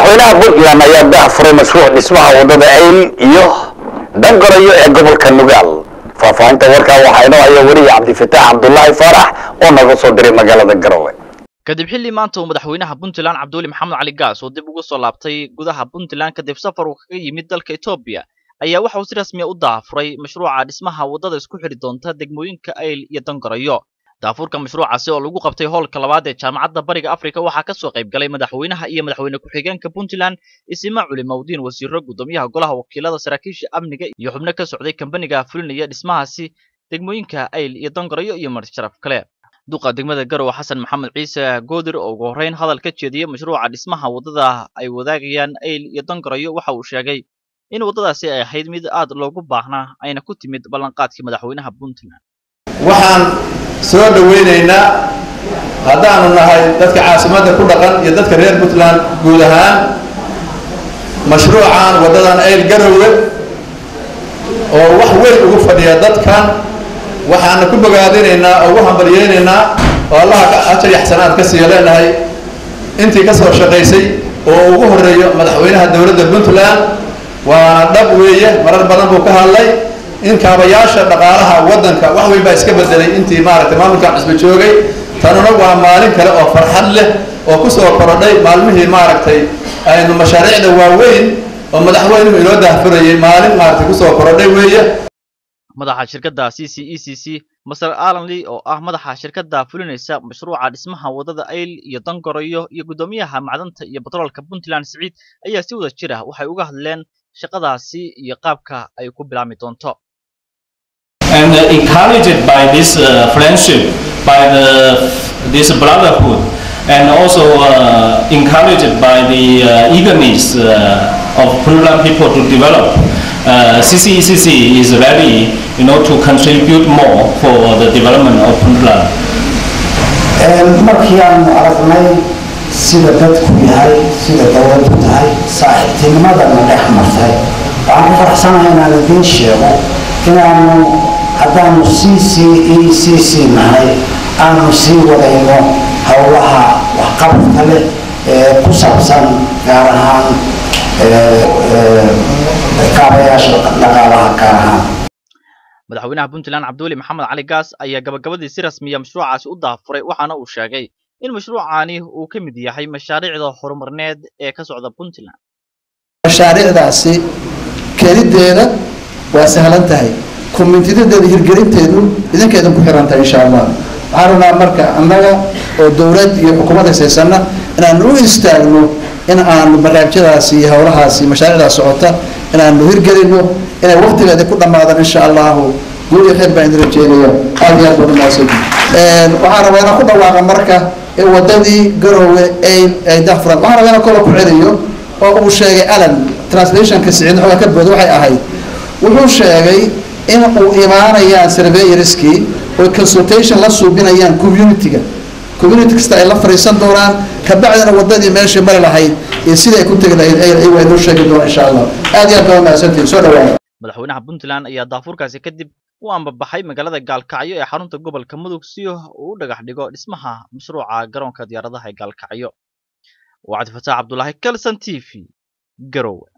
madaxweynaha puntland ayaa daahfuray mashruuc dhismaha wadada ayl iyo dangarayo ee gobolka nugaal faahfaahinta warkaa waxaa inoo haya weriye cabdifataax cabdulaahi faarax oo naga soo diray magaalada garowe kadib xilli maanta uu madaxweynaha puntland cabdiweli maxamed cali gaas oo dib ugu soo laabtay gudaha puntland kadib safar uu kaga yimid dalka etoobiya ayaa waxa uu si rasmiya u daafuray mashruuca dhismaha waddada isku xidhi doonta degmooyinka ayl iyo dangarayo daafurka mashruucaasi oo lagu qabtay hoolka labaad ee jaamacadda bariga afrika waxaa ka soo qayb galay madaxweynaha iyo madaxweyne ku-xigeenka puntland isima culi mawdiin wasiiro guddoomiyaha golaha wakiilada saraakiisha amniga iyo xubno ka socday kambaniga fulinaya dhismahaasi degmooyinka ayl iyo dangarayo iyo marsharaf kale duqa degmada garowe xasan maxamed ciise goodir oo ugu horreyn hadal ka jeediyey mashruuca dhismaha waddada ay wadaagayaan ayl iyo dangarayo waxa uu sheegay in waddadaasi ay ahayd mid aad loogu baahnaa ayna ku timid ballanqaadkii madaxweynaha puntland waxaan soo dhowaynaynaa haddaanu nahay dadka caasimadda ku dhaqan iyo dadka reer puntland guud ahaan mashruucan waddadan ayl garowe oo wax weyn ugu fadhiya dadkan waxaana ku bogaadinaynaa oo ugu hambalyeynaynaa oo allaha ajar iyo xasanaad ka siiya leenahay intii ka soo shaqaysay oo ugu horreeyo madaxweynaha dowladda puntland waana dhab weeye marar badan buu ka hadlay in kaabayaasha dhaqaalaha waddanka wax weyn baa iska bedelay intii maaragtay maamulkan cusbo joogay tanuna waa maalin kale oo farxad leh oo ku soo korodhay maalmihii maaragtay aynu mashaariicda waaweyn oo madaxweynuhu inoo daahfurayay maalin maaragtay kusoo korodhay weeye madaxa shirkadda c c e c c maser alanley oo ah madaxa shirkadda fulinaysa mashruuca dhismaha waddada ayl iyo dangarayo iyo guddoomiyaha macdanta iyo batroolka puntland siciid ayaa si wada jir ah waxay uga hadleen shaqadaasi iyo qaabka ay ku bilaabmi doonto and uh, encouraged by this uh, friendship, by the this brotherhood, and also uh, encouraged by the uh, eagerness uh, of Puntland people to develop. Uh, CCECC is ready, you know, to contribute more for the development of Puntland. markii aanu aragnay sida dadku yahay sida dowladdu tahay saaxiibtinimadana dhex martay waxaan ku faraxsanahay inaan idiin sheego inaanu haddaanu c c e c c nahay aanu sii wadayno howlaha waxqabadka leh ee ku saabsan gaar ahaan kaabayaasha dhaqaalaha gaar ahaan madaxweynaha puntland cabdiweli maxamed cali gaas ayaa gabagabadii si rasmiya mashruucaasi u daafuray waxaana uu sheegay in mashruucaani uu ka mid yahay mashaariicda horumarneed ee ka socda puntland mashaariicdaasi kelideeda waa sahlan tahay komintidadeeda hirgelinteedu idinkeedan ku xiran tahay insha allah waxaan rabnaa marka annaga oo dowlad iyo xukuumad haysaysanna inaanu u istaagno in aanu barnaamijyadaasi iyo howlahaasi mashaariicdaas socota inaanu hirgelino inay waqtigeeda ku dhammaadaan insha allahu guul iyo khayr baan idin rajeynaya aad iyo aad baan umahadsan waxaan rabaa inaan ku dhawaaqa marka in wadadii garoowe ay ay dahfuran waxaan rabaa inaan kolo ku celiyo oo uu sheegay alan translationka siciid xoogaa ka booda waxay ahayd wuxuu sheegay in uu imaanayaan surveyorskii oo consultation la suubinayaan community-ga community kasta ay la fariisan doonaan kabacdina wadadii meeshii mari lahayd iyo sidii ay ku tegi lahayd ay waa inoo sheegi doonaan insha allah aad iyo aad baa mahadsantihin soo dhawaada madaxweynaha puntland ayaa daafurkaasi kadib u ambabaxay magaalada gaalkacyo ee xarunta gobolka mudug si uu u dhagax dhigo dhismaha mashruuca garoonka diyaaradaha ee gaalkacyo waa cabdifataax cabdulaahi kalson t v garowe